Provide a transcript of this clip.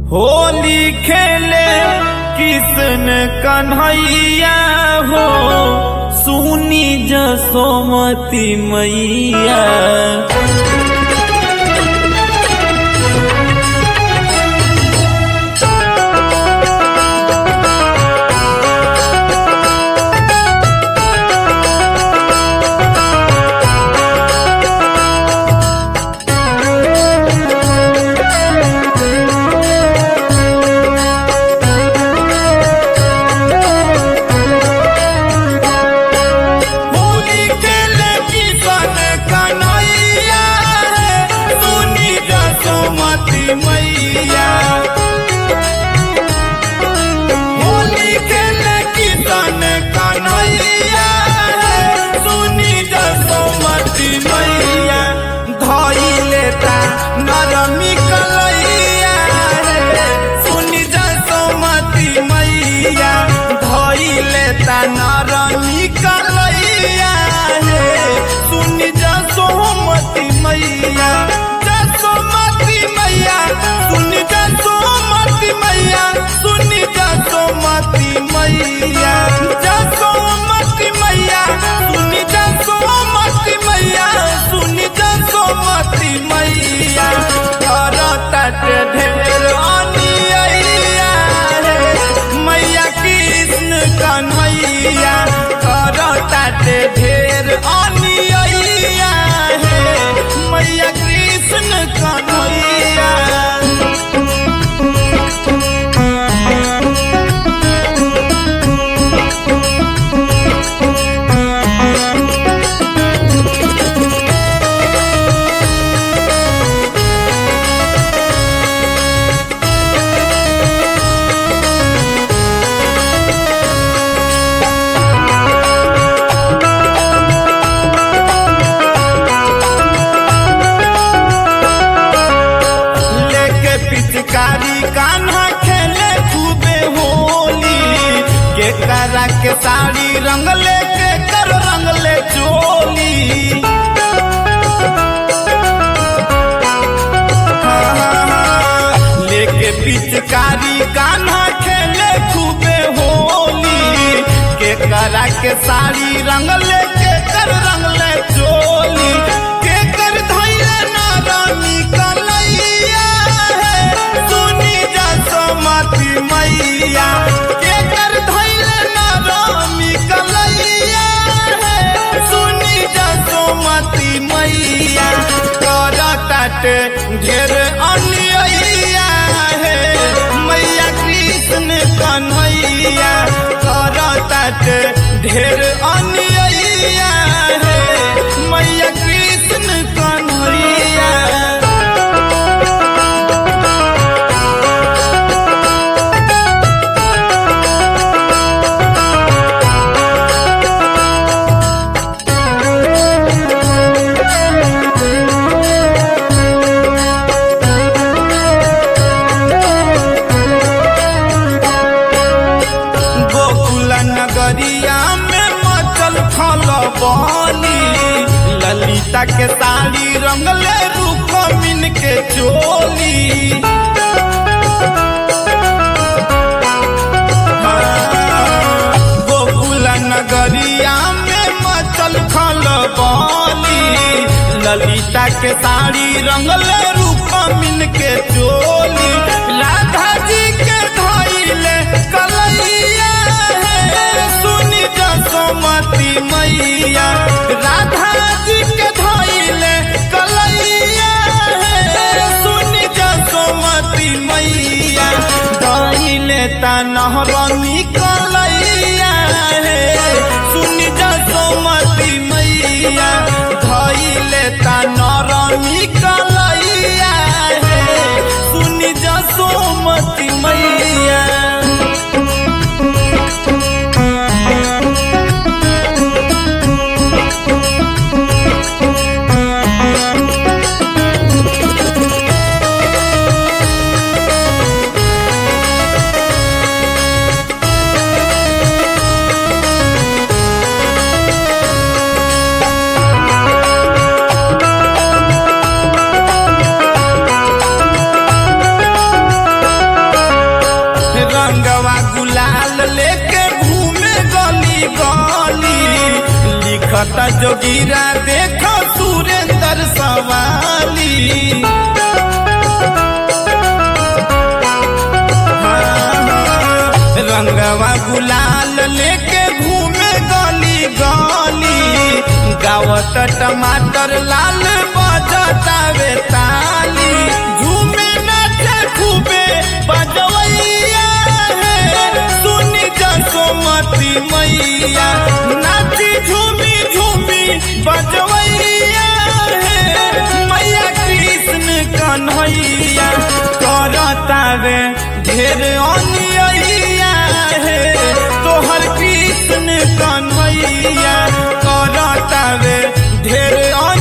होली खेले किसन कन्हैया हो सुनी जसोमती मैया होली खेले किसन कन्हैया है सुनी जसोमती मैया होली खेले किसन कन्हैया है सुनी जसोमती मैया धई लेता नरमी कलैया है सुनी जसोमती मैया धई लेता नरमी कलैया है सुनी जसोमती मैया जसोमती मैया सुनी जसोमती मैया सुनी जसोमती मैया जसोमती मैया सुनी जसोमती मैया सुनी जसोमती मैया करत ढेर अनियैया रे मैया कृष्ण कन्हैया करत ढेर अनियैया हे मैया कृष्ण कन्हैया लेके पिचकारी कान्हा खेले खूबे होली के करा के साड़ी रंग लेके कर रंग ले चोली लेके पिचकारी कान्हा खेले खूबे होली के करा के साड़ी रंग लेके कर रंग ले चोली के कर धैले नारामी कलैया है सुनी जसोमती मैया के कर धैले नारामी कलैया है सुनी जसोमती मैया करत ढेर अनियैया है मैया कृष्ण कन्हैया करत ढेर अनियैया है मैया कृष्ण कन्हैया गोकुल नगरिया में मचल खल बनी ललिता के साड़ी रंगले रूप मिन के चोली गोकुल नगरिया में मचल खल बनी ललिता के साड़ी रंगले रूप मिन के चोली राधा जी के धैले कलैया है सुनी जसोमती मैया राधा जी के धैले कलैया है सुनी जसोमती मैया धैले ता नहरनी कलैया है सुनी जसोमती मैया धैले ता नरमी कलैया है सुनी जसोमती मैया रंगवा गुलाल लेके घूमे गली गली लिखत जोगिरा देखो सुरेंद्र सवाली रंगवा गुलाल लेके घूमे गली गली गावत टमाटर लाल बजतावे ताली झूमे नाचे खूबे बजवैया है सुनी जसोमती मैया नाची झूमी झूमी बजवैया है मैया कृष्ण कन्हैया करतावे ढेर अनिया है तोहर कृष्ण कन्हैया करतावे ढेर